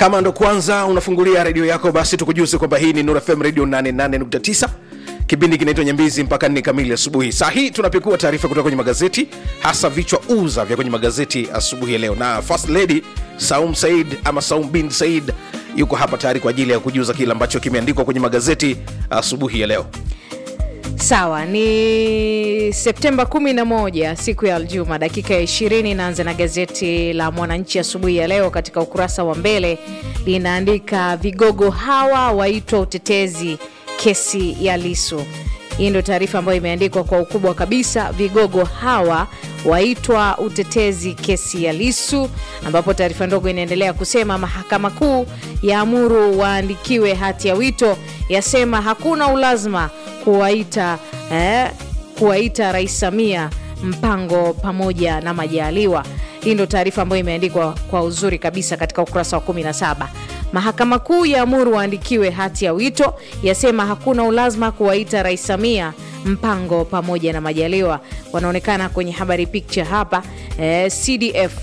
kama ndo kwanza unafungulia redio yako basi tukujuze kwamba hii ni Nura FM radio 88.9 kipindi kinaitwa nyambizi mpaka nne kamili asubuhi saa hii tunapekua taarifa kutoka kwenye magazeti hasa vichwa uza vya kwenye magazeti asubuhi ya leo na first lady saum said ama saum bin said yuko hapa tayari kwa ajili ya kujuza kile ambacho kimeandikwa kwenye magazeti asubuhi ya leo sawa ni septemba 11 siku ya aljuma dakika ya 20 naanza na gazeti la mwananchi asubuhi ya leo katika ukurasa wa mbele linaandika vigogo hawa waitwa utetezi kesi ya lisu hii ndio taarifa ambayo imeandikwa kwa ukubwa kabisa vigogo hawa waitwa utetezi kesi ya lisu ambapo taarifa ndogo inaendelea kusema mahakama kuu yaamuru waandikiwe hati ya wito yasema hakuna ulazima kuwaita eh, kuwaita rais samia mpango pamoja na majaliwa hii ndio taarifa ambayo imeandikwa kwa uzuri kabisa katika ukurasa wa 17 mahakama kuu yaamuru waandikiwe hati ya wito yasema hakuna ulazima kuwaita rais samia mpango pamoja na majaliwa wanaonekana kwenye habari picture hapa eh, cdf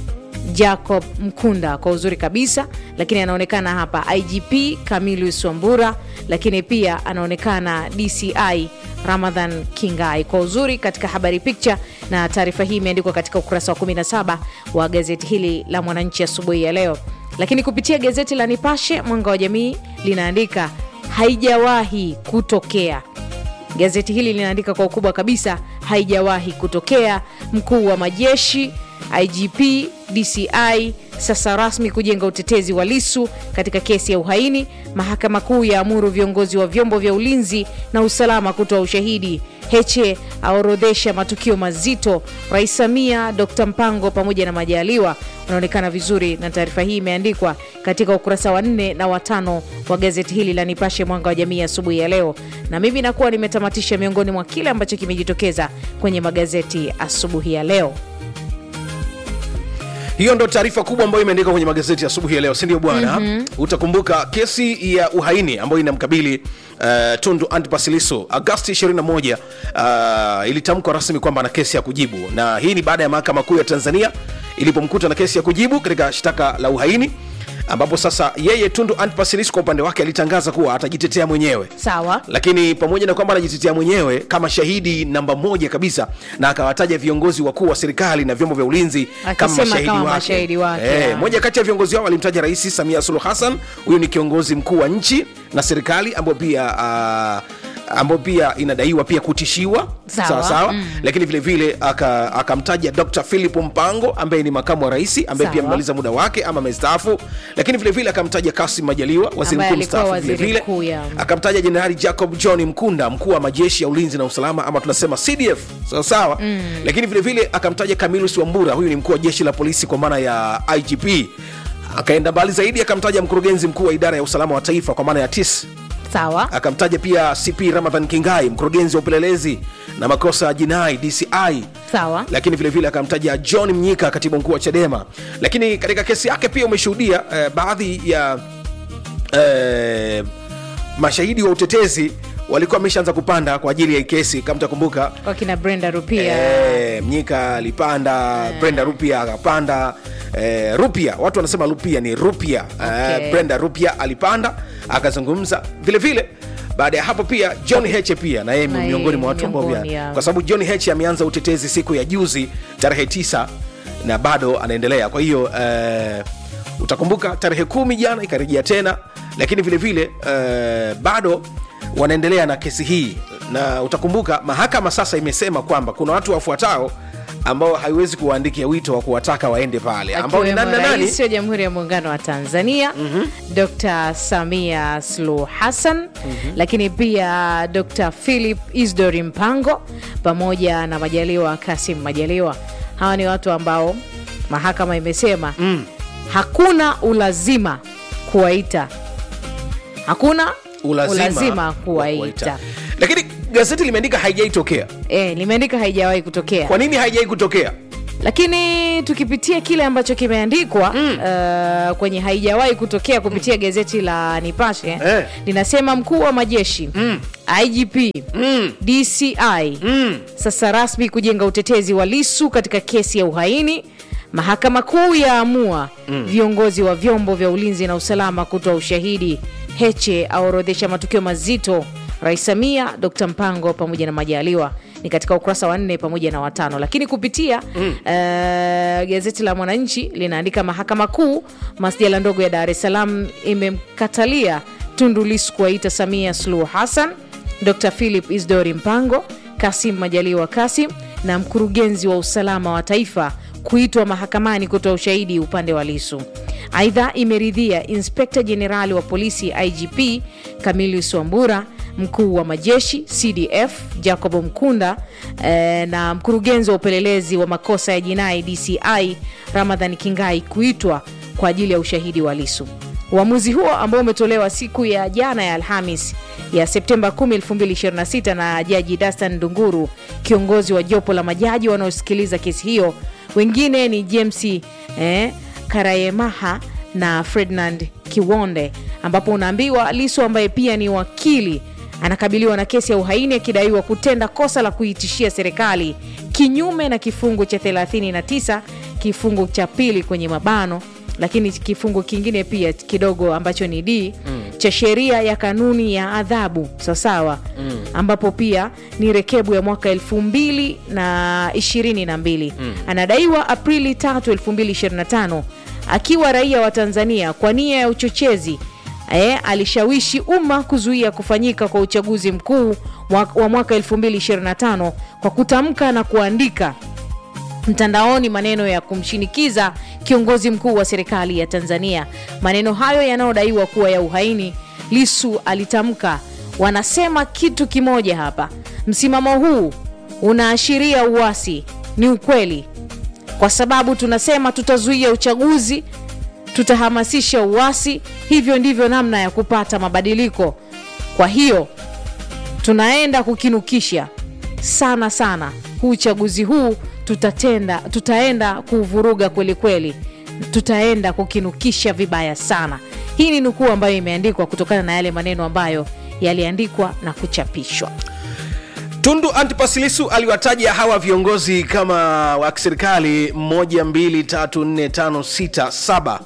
jacob mkunda kwa uzuri kabisa lakini anaonekana hapa igp camilus wambura lakini pia anaonekana dci ramadhan kingai kwa uzuri katika habari picture na taarifa hii imeandikwa katika ukurasa wa 17 wa gazeti hili la mwananchi asubuhi ya leo lakini kupitia gazeti la nipashe mwanga wa jamii linaandika haijawahi kutokea gazeti hili linaandika kwa ukubwa kabisa haijawahi kutokea mkuu wa majeshi igp dci sasa rasmi kujenga utetezi wa lisu katika kesi ya uhaini mahakama kuu ya amuru viongozi wa vyombo vya ulinzi na usalama kutoa ushahidi heche aorodhesha matukio mazito rais samia dr mpango pamoja na majaliwa unaonekana vizuri na taarifa hii imeandikwa katika ukurasa wa nne na watano wa gazeti hili la nipashe mwanga wa jamii asubuhi ya leo na mimi nakuwa nimetamatisha miongoni mwa kile ambacho kimejitokeza kwenye magazeti asubuhi ya leo hiyo ndo taarifa kubwa ambayo imeandikwa kwenye magazeti asubuhi ya leo sindio bwana mm-hmm. utakumbuka kesi ya uhaini ambayo inamkabili uh, tundu antipasiliso agasti 21 uh, ilitamkwa rasmi kwamba ana kesi ya kujibu na hii ni baada ya mahakama kuu ya tanzania ilipomkuta na kesi ya kujibu katika shtaka la uhaini ambapo sasa yeye tundu antipasilis kwa upande wake alitangaza kuwa atajitetea mwenyewe sawa lakini pamoja na kwamba anajitetea mwenyewe kama shahidi namba moja kabisa na akawataja viongozi wakuu wa serikali na vyombo vya ulinzi kama Akisema mashahidi kama wake, mashahidi wake, Eh, ah. moja kati ya viongozi hao alimtaja rais samia suluhu hassan huyu ni kiongozi mkuu wa nchi na serikali ambayo pia uh, ambayo pia inadaiwa pia kutishiwa Sawa. sawa, sawa. Mm. lakini vile vile aka- akamtaja dr philip mpango ambaye ni makamu wa rais ambaye Sawa. pia amemaliza muda wake ama amestaafu lakini vile vile akamtaja kasim majaliwa waziri Ambaye mkuu alikuwa mstaafu vile waziri vile mkuu, ya. akamtaja jenerali jacob john mkunda mkuu wa majeshi ya ulinzi na usalama ama tunasema cdf sawa sawa mm. lakini vile vile akamtaja camilus wambura huyu ni mkuu wa jeshi la polisi kwa maana ya igp akaenda mbali zaidi akamtaja mkurugenzi mkuu wa idara ya usalama wa taifa kwa maana ya tis sawa akamtaja pia cp ramadhan kingai mkurugenzi wa upelelezi na makosa ya jinai dci sawa lakini vile vile akamtaja john mnyika katibu mkuu wa chadema lakini katika kesi yake pia umeshuhudia eh, baadhi ya eh, mashahidi wa utetezi walikuwa wameshaanza kupanda kwa ajili ya hii kesi kama takumbuka wakina brenda rupia Eh, mnyika alipanda brenda rupia akapanda eh, rupia watu wanasema rupia ni rupia Okay. eh, brenda rupia alipanda akazungumza vile vile baada ya hapo pia john heche pia na yeye Na yeye miongoni mwa watu ambao miongoni, pia ya. kwa sababu john heche ameanza utetezi siku ya juzi tarehe tisa na bado anaendelea kwa hiyo eh, utakumbuka tarehe kumi jana ikarejea tena lakini vile vile eh, bado wanaendelea na kesi hii na utakumbuka mahakama sasa imesema kwamba kuna watu wafuatao ambao haiwezi kuwaandikia wito wa kuwataka waende pale ambao ni nani na nani rais wa jamhuri ya muungano wa tanzania mm-hmm. dr samia suluhu hassan mm-hmm. lakini pia dr philip isdori mpango pamoja na majaliwa kasim majaliwa hawa ni watu ambao mahakama imesema mm. hakuna ulazima kuwaita hakuna ulazima, ulazima wa kuwaita lakini gazeti limeandika haijaitokea e, limeandika haijawahi kutokea kwa nini haijai kutokea lakini tukipitia kile ambacho kimeandikwa mm. uh, kwenye haijawahi kutokea kupitia mm. gazeti la nipashe Eh. linasema mkuu wa majeshi mm. igp mm. dci Mm. sasa rasmi kujenga utetezi wa lisu katika kesi ya uhaini Mahakama Kuu yaamua viongozi wa vyombo vya ulinzi na usalama kutoa ushahidi. Heche aorodhesha matukio mazito. Rais Samia, Dr Mpango pamoja na Majaliwa ni katika ukurasa wa nne pamoja na watano. Lakini kupitia eh, gazeti la Mwananchi linaandika mahakama kuu masjala ndogo ya Dar es Salaam imemkatalia Tundu Lissu kuwaita Samia Suluhu Hassan, Dr Philip Isdori Mpango, Kasim Majaliwa Kasim na mkurugenzi wa usalama wa taifa kuitwa mahakamani kutoa ushahidi upande wa Lisu. Aidha, imeridhia inspekta jenerali wa polisi IGP Camillus Wambura, mkuu wa majeshi CDF Jacob Mkunda eh, na mkurugenzi wa upelelezi wa makosa ya jinai DCI Ramadhan Kingai kuitwa kwa ajili ya ushahidi wa Lisu. Uamuzi huo ambao umetolewa siku ya jana ya Alhamis ya Septemba 10, 2026 na Jaji Dastan Ndunguru, kiongozi wa jopo la majaji wanaosikiliza kesi hiyo. Wengine ni James eh, Karayemaha na Ferdinand Kiwonde, ambapo unaambiwa Lisu ambaye pia ni wakili anakabiliwa na kesi ya uhaini akidaiwa kutenda kosa la kuitishia serikali kinyume na kifungu cha 39 kifungu cha pili kwenye mabano lakini kifungu kingine pia kidogo ambacho ni d mm. cha sheria ya kanuni ya adhabu sawasawa mm. ambapo pia ni rekebu ya mwaka elfu mbili na ishirini na mbili mm. anadaiwa aprili 3 2025 akiwa raia wa tanzania kwa nia ya uchochezi E, alishawishi umma kuzuia kufanyika kwa uchaguzi mkuu wa mwaka 2025 kwa kutamka na kuandika mtandaoni maneno ya kumshinikiza kiongozi mkuu wa serikali ya Tanzania. Maneno hayo yanayodaiwa kuwa ya uhaini, Lisu alitamka, wanasema kitu kimoja hapa, msimamo huu unaashiria uasi. Ni ukweli, kwa sababu tunasema tutazuia uchaguzi, tutahamasisha uasi. Hivyo ndivyo namna ya kupata mabadiliko. Kwa hiyo tunaenda kukinukisha sana sana huu uchaguzi huu tutatenda tutaenda kuvuruga kweli kweli, tutaenda kukinukisha vibaya sana. Hii ni nukuu ambayo imeandikwa kutokana na yale maneno ambayo yaliandikwa na kuchapishwa. Tundu Antipas Lissu aliwataja hawa viongozi kama wa kiserikali moja, mbili, tatu, nne, tano, sita, saba.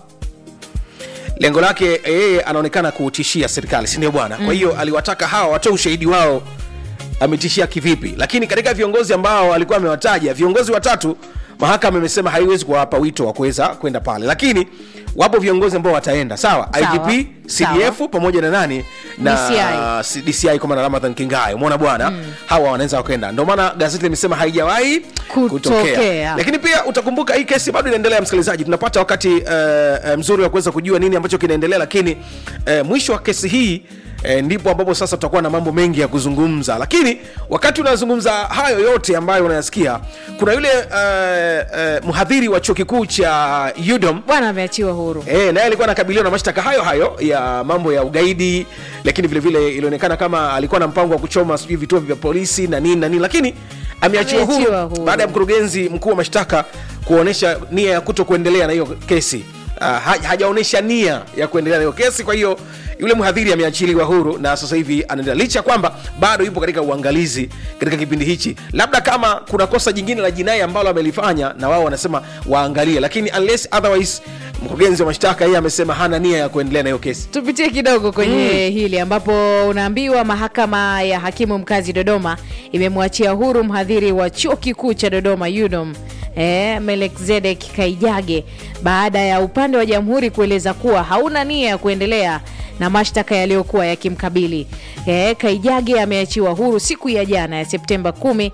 Lengo lake yeye anaonekana kuutishia serikali, si ndio bwana? Kwa hiyo aliwataka hawa watoe ushahidi wao ametishia kivipi. Lakini katika viongozi ambao alikuwa amewataja, viongozi watatu, mahakama imesema haiwezi kuwapa wito wa kuweza kwenda pale, lakini wapo viongozi ambao wataenda sawa, Sawa. IGP, CDF pamoja na nani na DCI. DCI kwa maana Ramadhan Kingai, umeona bwana, hawa wanaweza wakaenda. Ndio maana gazeti limesema haijawahi Kutokea. Lakini pia utakumbuka hii kesi bado inaendelea, msikilizaji, tunapata wakati uh, uh, mzuri wa kuweza kujua nini ambacho kinaendelea, lakini uh, mwisho wa kesi hii E, ndipo ambapo sasa tutakuwa na mambo mengi ya kuzungumza, lakini wakati unazungumza hayo yote ambayo unayasikia, kuna yule uh, uh, mhadhiri wa chuo kikuu cha UDOM Bwana ameachiwa huru. E, naye alikuwa anakabiliwa na mashtaka hayo hayo ya mambo ya ugaidi, lakini vile vile ilionekana kama alikuwa na mpango wa kuchoma sijui vituo vya polisi na nini na nini, lakini ameachiwa Ameachiwa huru huru. baada ya mkurugenzi mkuu wa mashtaka kuonyesha nia ya kuto kuendelea na hiyo kesi. Uh, hajaonyesha nia ya kuendelea na hiyo kesi, kwa hiyo yule mhadhiri ameachiliwa huru na sasa hivi anaendelea, licha ya kwamba bado yupo katika uangalizi katika kipindi hichi. Labda kama kuna kosa jingine la jinai ambalo amelifanya, na wao wanasema waangalie, lakini unless otherwise, mkurugenzi wa mashtaka yeye amesema hana nia ya kuendelea na hiyo kesi. Tupitie kidogo kwenye hili ambapo unaambiwa mahakama ya hakimu mkazi Dodoma imemwachia huru mhadhiri wa chuo kikuu cha Dodoma UDOM eh, Melekzedek Kaijage baada ya upande wa jamhuri kueleza kuwa hauna nia ya kuendelea na mashtaka yaliyokuwa yakimkabili. Eh, Kaijage ameachiwa huru siku ya jana ya Septemba 10,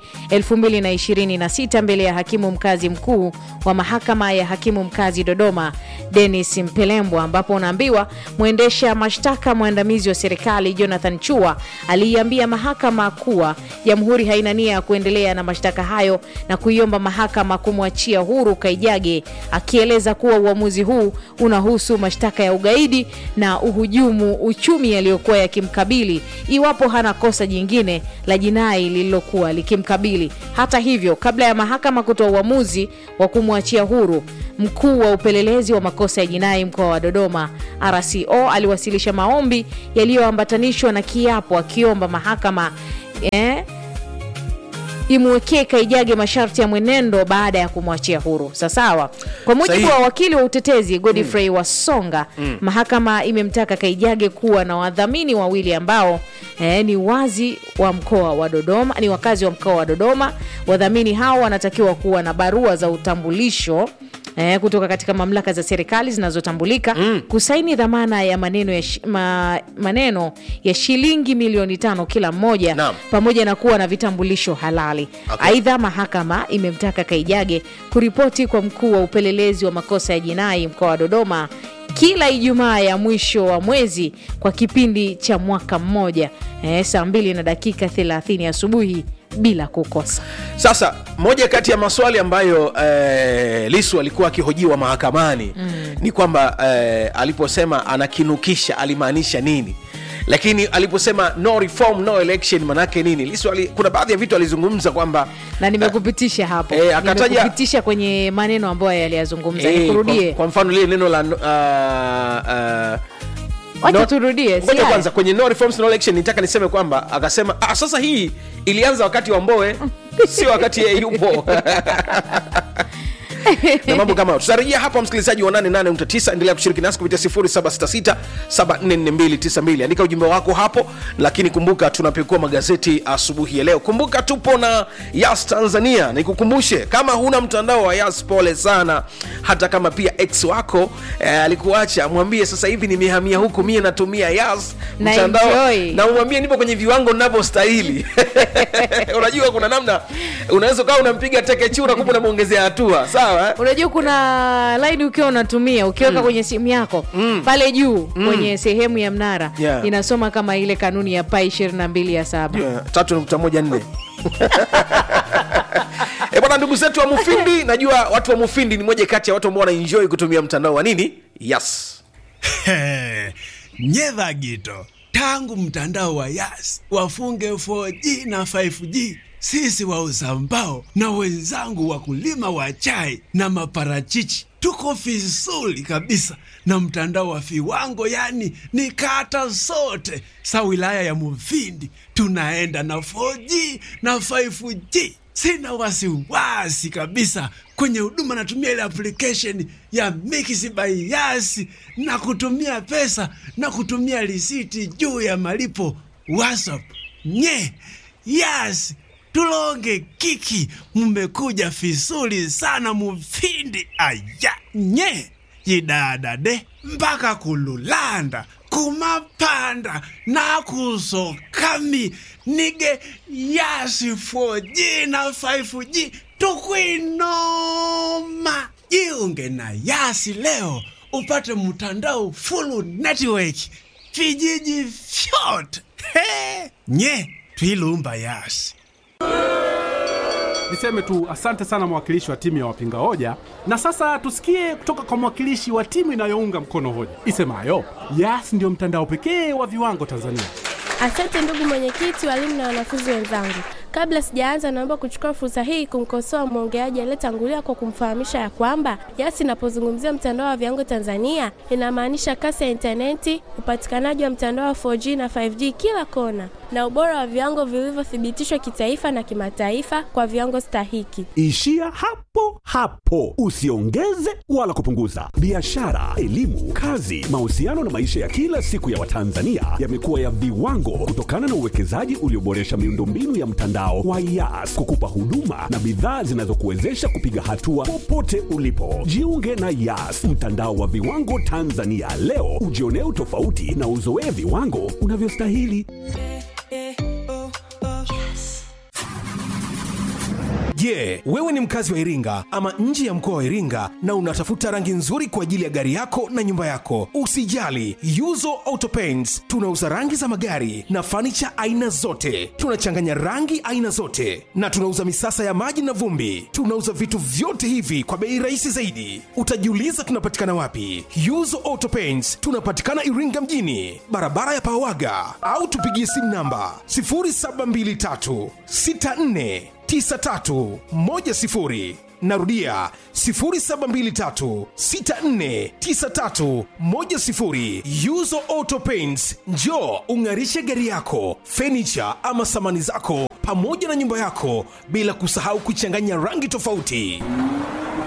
2026 mbele ya hakimu mkazi mkuu wa mahakama ya hakimu mkazi Dodoma Dennis Mpelembwa, ambapo unaambiwa mwendesha mashtaka mwandamizi wa serikali Jonathan Chua aliiambia mahakama kuwa jamhuri haina nia ya kuendelea na mashtaka hayo na kuiomba mahakama kumwachia huru Kaijage, akieleza kuwa uamuzi huu unahusu mashtaka ya ugaidi na uhujumu uchumi yaliyokuwa yakimkabili iwapo hana kosa jingine la jinai lililokuwa likimkabili. Hata hivyo, kabla ya mahakama kutoa uamuzi wa kumwachia huru, mkuu wa upelelezi wa makosa ya jinai mkoa wa Dodoma RCO aliwasilisha maombi yaliyoambatanishwa na kiapo akiomba mahakama eh, imwekee Kaijage masharti ya mwenendo baada ya kumwachia huru. Sasawa. Kwa mujibu Sahihi. wa wakili wa utetezi Godfrey Wasonga, mahakama imemtaka Kaijage kuwa na wadhamini wawili ambao eh, ni wazi wa mkoa wa Dodoma, ni wakazi wa mkoa wa Dodoma. Wadhamini hao wanatakiwa kuwa na barua za utambulisho eh, kutoka katika mamlaka za serikali zinazotambulika kusaini dhamana ya maneno ya, shi, ma, maneno ya shilingi milioni tano kila mmoja Naam. pamoja na kuwa na vitambulisho halali. Okay. Aidha, mahakama imemtaka Kaijage kuripoti kwa mkuu wa upelelezi wa makosa ya jinai mkoa wa Dodoma kila Ijumaa ya mwisho wa mwezi kwa kipindi cha mwaka mmoja eh, saa mbili na dakika 30 asubuhi bila kukosa. Sasa moja kati ya maswali ambayo eh, Lisu alikuwa akihojiwa mahakamani ni kwamba eh, aliposema anakinukisha alimaanisha nini, lakini aliposema no reform no election manake nini? Lisu ali, kuna baadhi ya vitu alizungumza kwamba na nimekupitisha hapo Eh, akataja- nimekupitisha kwenye maneno ambayo yaliyazungumza eh, nikurudie kwa, kwa mfano lile neno la uh, uh, wacha no- turudie si ngoja haya? kwanza kwenye no reforms no election nitaka niseme kwamba akasema ah, sasa hii ilianza wakati wa Mbowe sio wakati yeye yupo na mambo kama hayo. tutarejea hapa msikilizaji wa 88.9 endelea kushiriki nasi kupitia 0766744292 andika ujumbe wako hapo lakini kumbuka tunapekua magazeti asubuhi ya leo kumbuka tupo na yas tanzania nikukumbushe kama huna mtandao wa yas pole sana hata kama pia ex wako eh, alikuacha mwambie sasa hivi nimehamia huku mie natumia yas Na mtandao enjoy. na umwambie nipo kwenye viwango ninavyostahili unajua kuna namna unaweza ukawa unampiga teke chura kumbe unamwongezea hatua sawa eh? unajua kuna laini ukiwa unatumia ukiweka kwenye simu yako pale juu kwenye sehemu ya mnara Yeah. inasoma kama ile kanuni ya pai 22 ya saba Yeah, tatu nukta moja nne E bwana, ndugu zetu wa Mufindi, najua watu wa Mufindi ni moja kati ya watu ambao wanaenjoy kutumia mtandao wa nini, yes. nyedha gito tangu mtandao wa yas wafunge 4G na 5G sisi wauza mbao na wenzangu wakulima wa chai na maparachichi tuko vizuri kabisa na mtandao wa viwango, yani ni kata zote sa wilaya ya Mufindi tunaenda na 4G na 5G. Sina wasiwasi kabisa kwenye huduma, natumia ile application ya Mix by Yas na kutumia pesa na kutumia risiti juu ya malipo WhatsApp. Nye Yas tulonge kiki, mmekuja vizuri sana Mufindi. Aya nye yidadade mpaka kululanda kumapanda nakusokami nige yasi 4G na 5G tukwinoma jiunge na yasi leo upate mtandao full network vijiji vyote He! nye twilumba yasi Niseme tu asante sana mwakilishi wa timu ya wapinga hoja, na sasa tusikie kutoka kwa mwakilishi wa timu inayounga mkono hoja isemayo Yas ndio mtandao pekee wa viwango Tanzania. Asante ndugu mwenyekiti, walimu na wanafunzi wenzangu. Kabla sijaanza, naomba kuchukua fursa hii kumkosoa mwongeaji aliyetangulia kwa kumfahamisha ya kwamba Yas inapozungumzia mtandao wa viwango Tanzania inamaanisha kasi ya intaneti, upatikanaji wa mtandao wa 4G na 5G kila kona, na ubora wa viwango vilivyothibitishwa kitaifa na kimataifa kwa viwango stahiki. Ishia hapo hapo, usiongeze wala kupunguza. Biashara, elimu, kazi, mahusiano na maisha ya kila siku ya Watanzania yamekuwa ya viwango kutokana na uwekezaji ulioboresha miundombinu ya mtandao wa Yas kukupa huduma na bidhaa zinazokuwezesha kupiga hatua popote ulipo. Jiunge na Yas, mtandao wa viwango Tanzania leo, ujionee utofauti na uzoee viwango unavyostahili. Je, wewe ni mkazi wa Iringa ama nje ya mkoa wa Iringa na unatafuta rangi nzuri kwa ajili ya gari yako na nyumba yako? Usijali, Yuzo Auto Paints tunauza rangi za magari na fanicha aina zote. Tunachanganya rangi aina zote na tunauza misasa ya maji na vumbi. Tunauza vitu vyote hivi kwa bei rahisi zaidi. Utajiuliza tunapatikana wapi? Yuzo Auto Paints tunapatikana Iringa mjini, barabara ya Pawaga, au tupigie simu namba 0723 64 9310 narudia 0723649310 yuzo auto paints njo ung'arishe gari yako fenicha ama samani zako pamoja na nyumba yako bila kusahau kuchanganya rangi tofauti